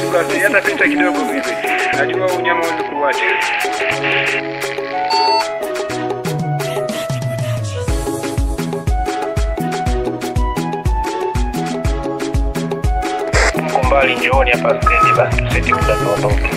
tu basi, hata pita kidogo vile. Najua unyama ulikuacha. Mko mbali, njooni hapa stendi basi, tuseti muda tuondoke.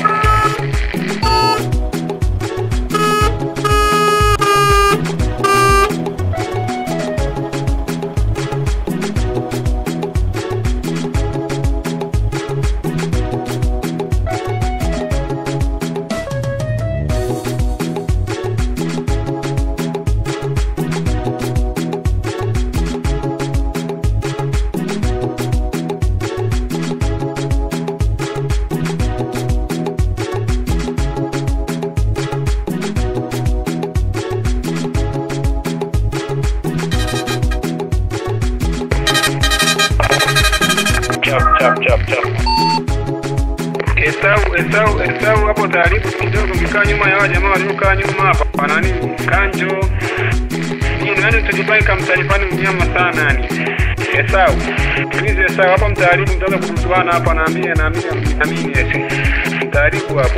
Chap chap chap chap. Esau, Esau, Esau hapo taarifu kidogo, mkaa nyuma ya wale jamaa waliokaa nyuma hapa. Wana nini? Kanjo. Hii nani tujipange kamtaarifani mnyama sana yani. Esau. Please Esau hapo mtaarifu mtaanza kutuana hapa naambia naamini naamini ese. Mtaarifu hapo.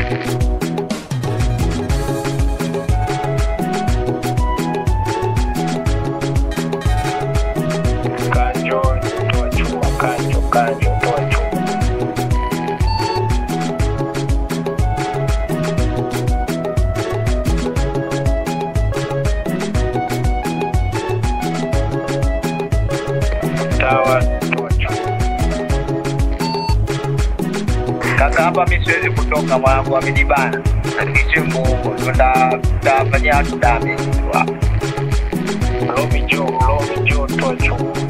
Kanjo, toa chuma, kanjo, kanjo, toa chuma. Sawa, toa chuma. Kaka, hapa mi siwezi kutoka, mwanangu amenibana. Nisiwe muongo, ndo nda- ndafanyia watu damage tu hapa. Lomi njoo, lomi njoo, toa chuma.